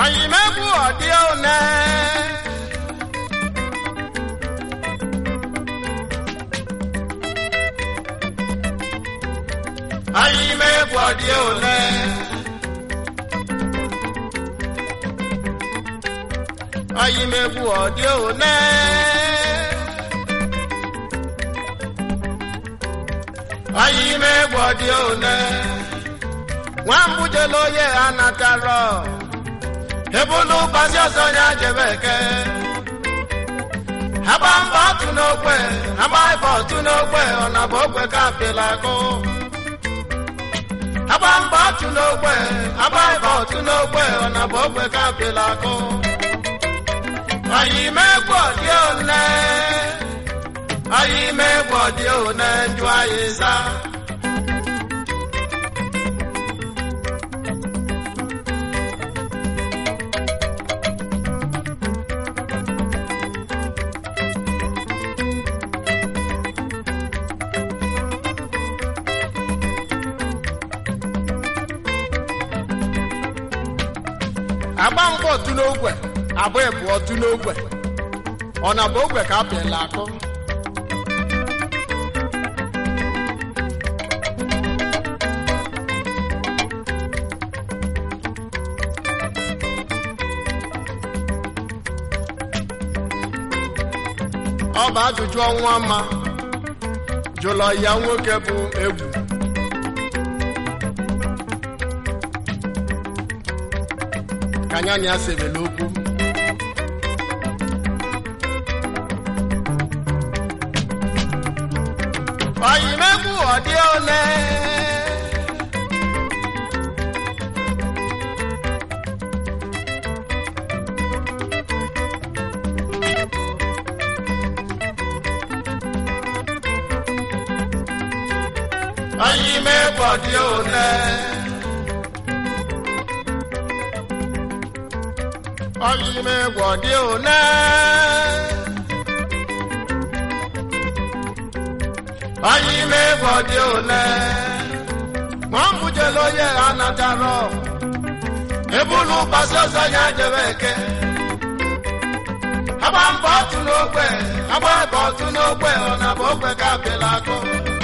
oyimegwu ọdị one oyimegwu ọdị one oyimegwu ọdị one oyimegwu ọdị one nwambujelo ye anataro ebulu gbasi ọsọ ya jebe eke agba mbọ otu n'ogbe agba ibe otu n'ogbe ọna bụ ogbe ka apịla akụ agba mbọ otu n'ogbe agba ibe otu n'ogbe ọna bụ ogbe ka apịla akụ ọyị megbu ọdị one ọyị megbu ọdị one njụ anyị zaa agba mbọ otu n'ogwe agba ebu otu n'ogwe ọ na bụ ogwe ka apịala akụ ọ bụ ajụjụ ọnwa mma jụlọ ya nwoke bụ egwu ka anya na ya sebele okwu oyimegbu ọdị ole oyimegbu ọdị ole oyimegbu ọdị ole oyimegbu ọdị ole nwambujelo ye anataro ebulu gbasi ọsọ ya jebe eke agba mbọ otu n'ogbe agba ebe otu n'ogbe ọ na bụ ogbe ka apịla akụ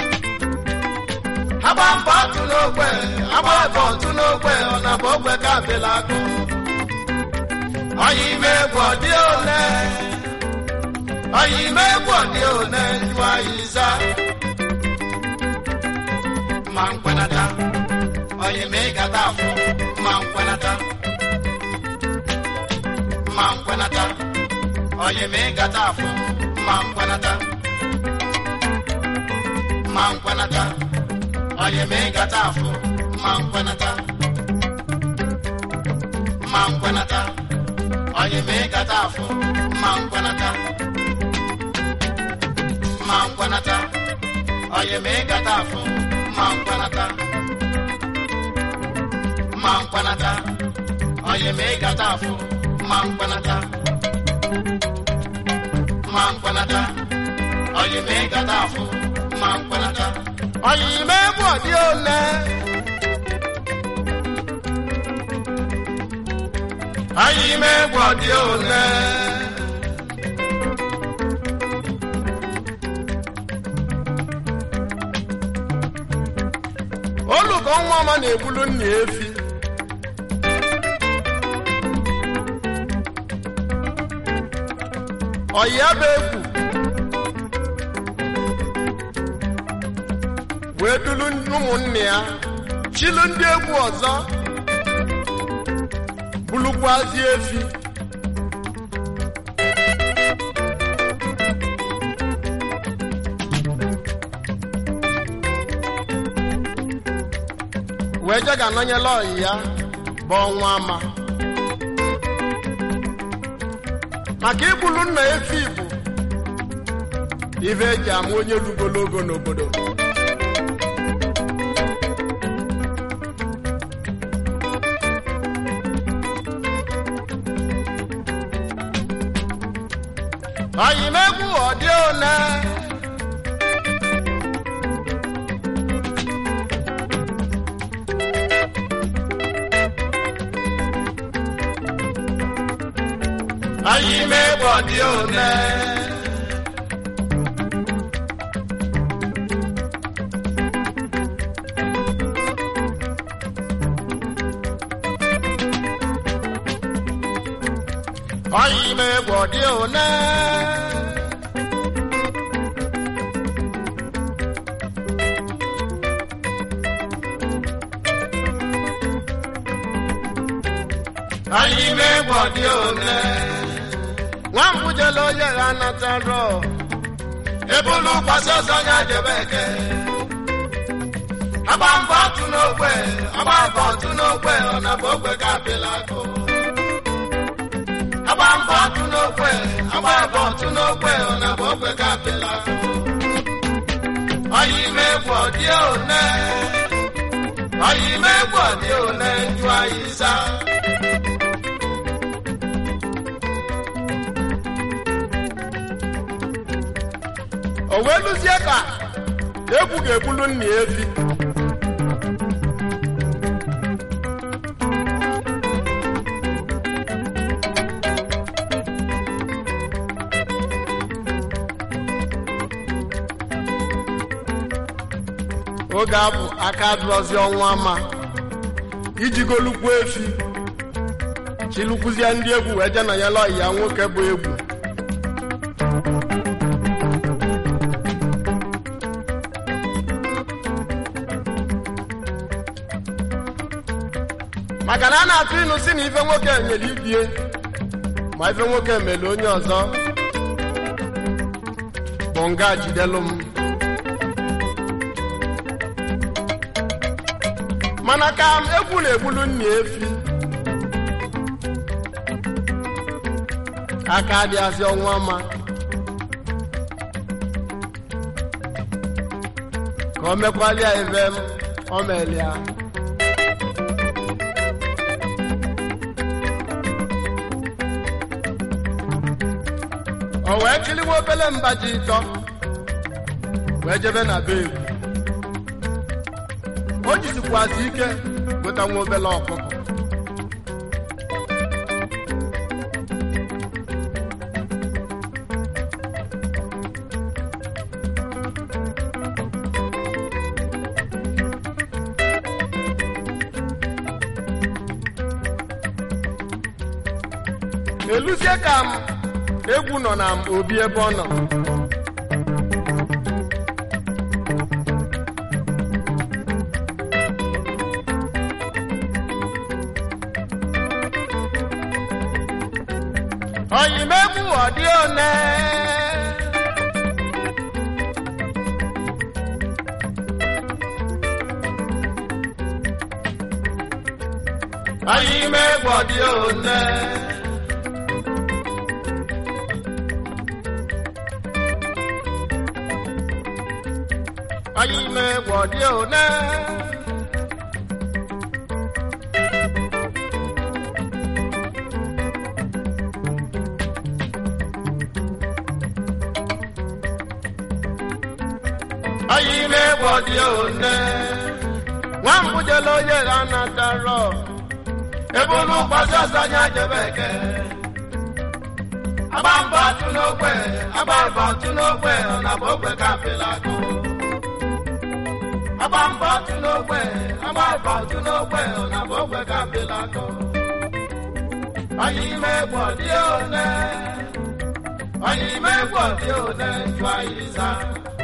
agba mbọ otu n'ogbe agba ebe otu n'ogbe ọ na bụ ogbe ka apịla akụ oyimegbu ọdị ole oyimegbu ọdị ole njụ anyị zaa ma nkwenata oyimegata afọ ma nkwenata ma nkwenata oyimegata afọ ma nkwenata ma nkwenata oyimegata afọ ma nkwenata ma nkwenata oyimegata afọ ma nkwenata ma nkwenata oyimegata afọ ma nkwenata ma nkwenata oyimegata afọ ma nkwenata ma nkwenata oyimegata afọ ma nkwenata oyimegbu ọdị ole oyimegbu ọdị ole olùkọ́ nwa ọma na-egbulu nna efi ọya bụ egwu wee dulu ụmụnne ya chilu ndị egwu ọzọ bulukwazi efi wee je ga-anọnyela ọyị ya bụ ọnwa ama maka igbulu nna efi bụ ife eji ama onye rugologo n'obodo oyimegwu ọdị ole ọyị ime egbo dị one ọyị ime egbo dị one ọyị ime egbo dị one nwambujele onye ha nataro ebulu kwasị ọzọ ya jebe eke agba mbọ ọtụ n'ogbe agba mbọ ọtụ n'ogbe ọ na bụ ogbe ka apịla akụ agba mbọ ọtụ n'ogbe agba mbọ ọtụ n'ogbe ọ na bụ ogbe ka apịla akụ ọyị ime egwu ọdị one ọyị ime egwu ọdị one njụ anyị saa o wee lụzie ka egwu ga-egbulu nna ya efi oge abụ aka dụrọzi ọnwa ma ijigolukwu efi chilukwuzie ndị egwu wee je na ya lọyi ya nwoke bụ egwu maka na a na-atụ ịnụ si na ife nwoke nyere ibie ma ife nwoke mere onye ọzọ bụ nga jidelu m mana ka m egwu na-egbulu nna efi aka adịghịzị ọnwa ma ka o mekwalia ebe m o melia o wee chiliwa obele mbaji ịtọ wee jebe na be egwu o jizikwazi ike weta nwa obele ọkụkọ eluzie ka m egwu nọ na obi ebe ọ nọ oyimegbu ọdị one oyimegbu ọdị one oyimegbu ọdị one anyị na-egbo dị one nwambujele onye ha natara ebe ụlọ ụkpasị ọzọ anya jebe eke agba mbọ atụ n'ogbe agba mbọ atụ n'ogbe ọ na bụ ogbe ka apịla akụ agba mbọ atụ n'ogbe agba mbọ atụ n'ogbe ọ na bụ ogbe ka apịla akụ anyị na-egbo dị one anyị na-egbo dị one jụ anyị zaa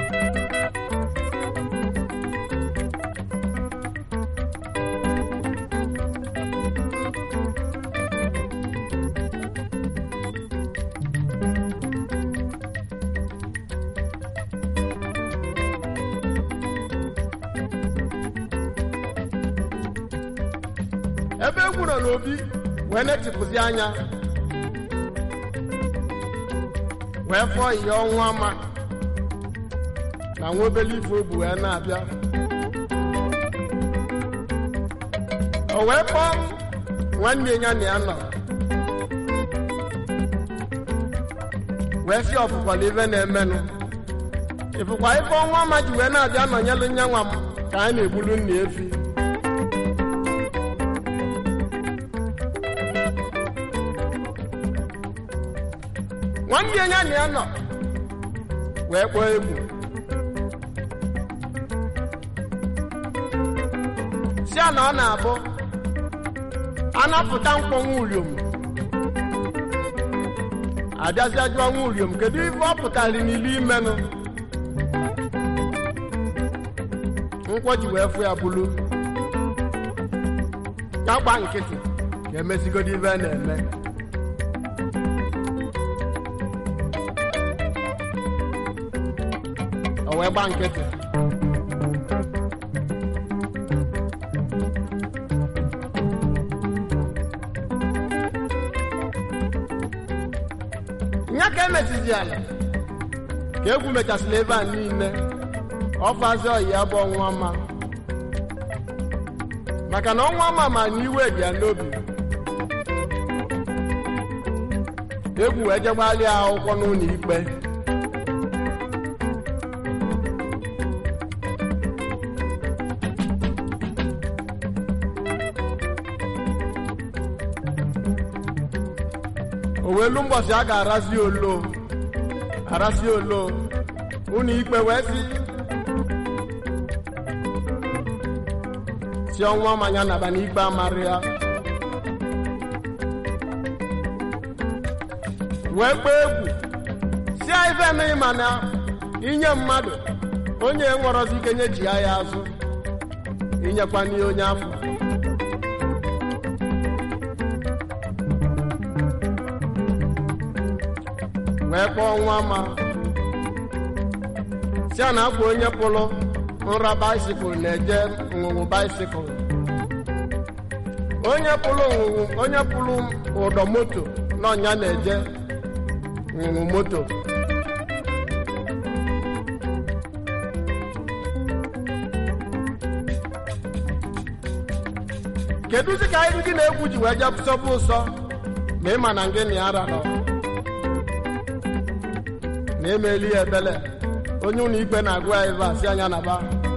ebe egwu nọ n'obi wee netịpụzi anya wee fụọ ihe ọnwa ma na nwa obele ife obu wee na-abịa o wee kpọọ nwanne ya na ya nọ wee si ọfụkwala ife na-emenụ ịfụkwa ife ọnwa ma ji wee na-abịa nọnyelu nya nwa m ka a na-egbulu nna efi nwanne ya na ya nọ wee kpọọ egwu si a na ọ na-abụ anapụta mkpọnwụ uriom abịazịa jụọ nwa uriom kedu ife ọ pụtara n'ilu imenụ nkwọ ji wee fụ ya bulu ya gba nkịtị ka emezigodo ife a na-eme o wee gba nkịtị nya ka emechizi ala ka egwu mechasịrị ebe a niile ọfazi ọyi ya bụ ọnwa ma maka na ọnwa ma ma na iwe dị ya n'obi egwu wee jegbalị akwụkwọ n'ụlọ ikpe o welu mbọsị a ga-arazi olo arasi olo ụlọ ikpe wee si si ọnwa manya naba n'ikpe amarị ya wee gbaa egwu si ife emeghị mana inye mmadụ onye nwere ike nye ji ya azụ inyekwa n'ihe onye afọ wee kpọọ nwa ma si a na-akwa onye pụrụ nra baisikụl na-eje nwụwụ baisikụl onye pụrụ nwụwụ onye pụrụ ụdọ moto n'ọnya na-eje nwụwụ moto kedụzi ka anyị gị na-egwu ji wee jee sọbụ ụsọ ma ịma na ngị na ya rarọ na emeli ya ebele onye ụlọ ikpe na-agụ ya ebe a si anya na ba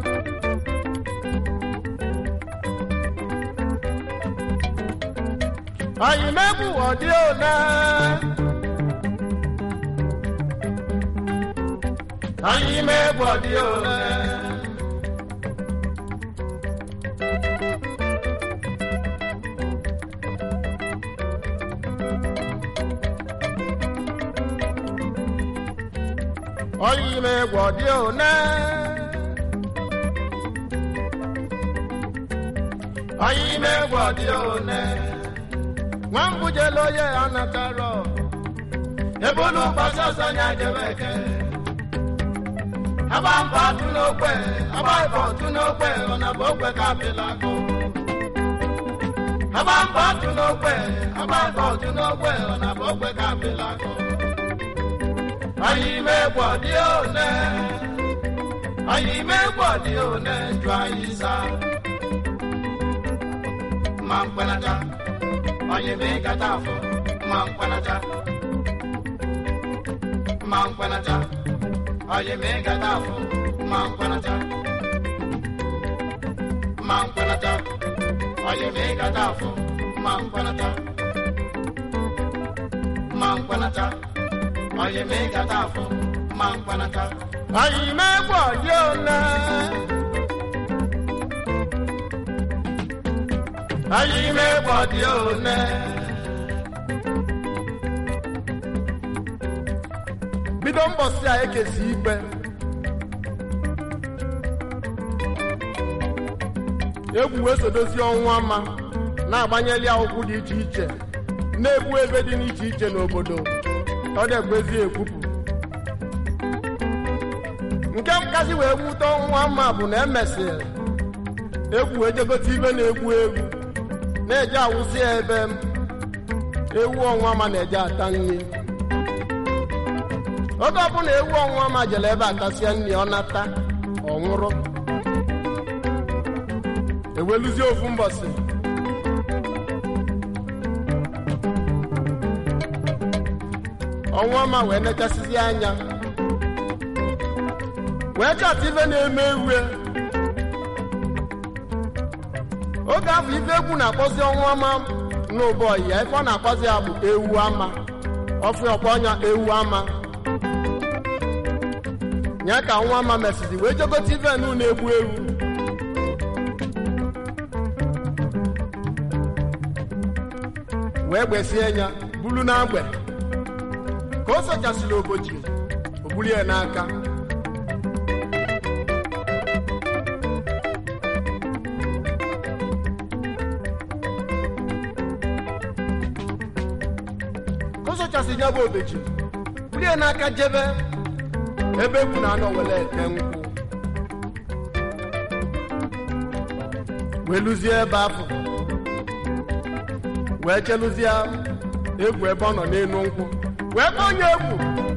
anyị megbu ọdị one anyị megbu ọdị one ọyị megbu ọdị one ọyị megbu ọdị one nwambujelo ye anataro ebulu gbasọsọ nya jebeke abamba tunokwe abaibọ tunokwe ọnabọ okwe kapịlakụ abamba tunokwe abaibọ tunokwe ọnabọ okwe kapịlakụ anyị megbọ dị one anyị megbọ dị one jụ anyị sa ma mkpanata onye mee kata afọ ma mkpanata ma mkpanata onye mee kata afọ ma mkpanata ma mkpanata onye mee kata afọ ma mkpanata ma mkpanata onye mee kata afọ ma mkpanata anyị megbu ọdị ole anyị megbu ọdị ole bido mbọsị a ekesi ikpe egwu wee sodozi ọnwa ma na-agbanyeli akwụkwọ dị iche iche na-egbu ebe dị n'iche iche n'obodo ọ na-egbezi ekwupụ nke nkasi wee wute ọnwa ma bụ na emesịrị egwu ejegote ibe na-egwu egwu na-eje awụsị ya ebe ewu ọnwa ma na-eje ata nri oge ọbụla ewu ọnwa ma jere ebe atasịa nri ọ nata ọ nwụrụ eweluzie ofu mbọsị ọnwa ma wee nechasịzi anya wee chọta ife na-eme ewu oge afọ ife egwu na-akpọzi ọnwa ama n'ụbọyị ya ife ọ na-akpọzi ya bụ ewu ama ọfụ ọkwa ọnya ewu ama nya ka nwa ama mesịrị wee jegote iven na-egbu ewu wee gbesie ya bulu n'agbe ka o sochasịrị obochi o buru ya n'aka ka o sochasịrị ya bụ obechi buru ya n'aka jebe ebe ekwu na anọ were ete nkwụ wee lụzie ebe afọ wee chelụzie egwu ebe ọ nọ n'elu nkwụ wee kpọọ onye egwu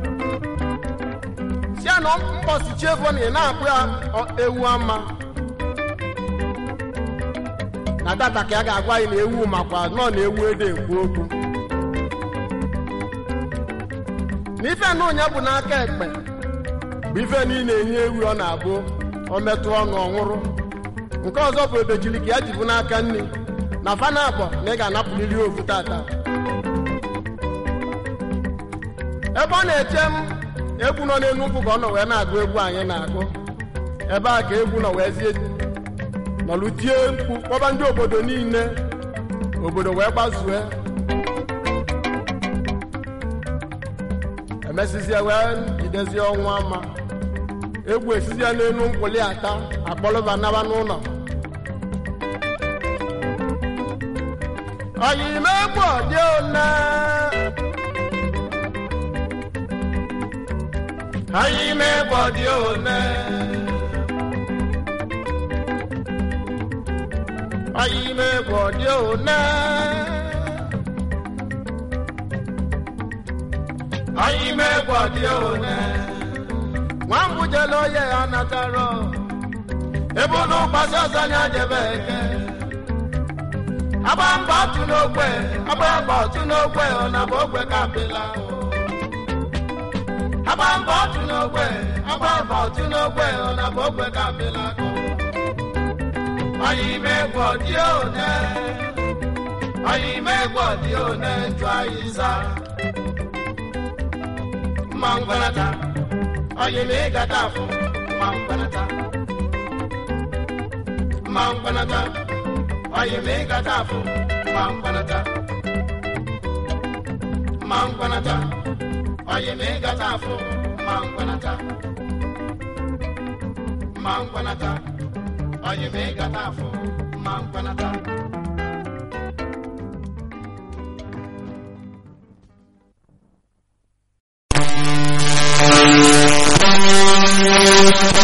si ya na mkpọsichi ego na ị na-akpụ ya ewu ama na tata ka ya ga-agwa anyị na ewu makwa nọ na ewu ede ekwu okwu na ife na onye bụ n'aka ekpe bụ ife niile enye ewu ọ na-abụ ọ metụ ọnụ ọnwụrụ nke ọzọ bụ ebejiri ka ya jibu n'aka nri na fana abụọ na ị ga-anapụliri ofu tata ebe ọ na-eche m egwu nọ n'elu nkwụ ka ọ nọ wee na-agụ egwu anyị na-agụ ebe a ka egwu nọ wee zie nọlụ tie mkpu kpọba ndị obodo niile obodo wee gbazue emesizie wee jidezie ọnwa ama egwu esizie n'elu nkwụli ata akpọlụba naba n'ụlọ oyimegbu ọdị one oyimegbu ọdị one oyimegbu ọdị one oyimegbu ọdị one nwambujele oye ya natara ebe ụlọ ụgbasi ọzọ anya jebe eke agba mba ọtụ n'ogbe agba mba ọtụ n'ogbe ọ na bụ ogbe ka apịla agba mba ọtụ n'ogbe agba mba ọtụ n'ogbe ọ na bụ ogbe ka apịla oyimegbu ọdị one oyimegbu ọdị one jụ anyị za mma ngwanata oyimegata afọ mma ngwanata mma ngwanata oyimegata afọ mma ngwanata mma ngwanata oyimegata afọ mma ngwanata mma ngwanata oyimegata afọ mma ngwanata Thank you.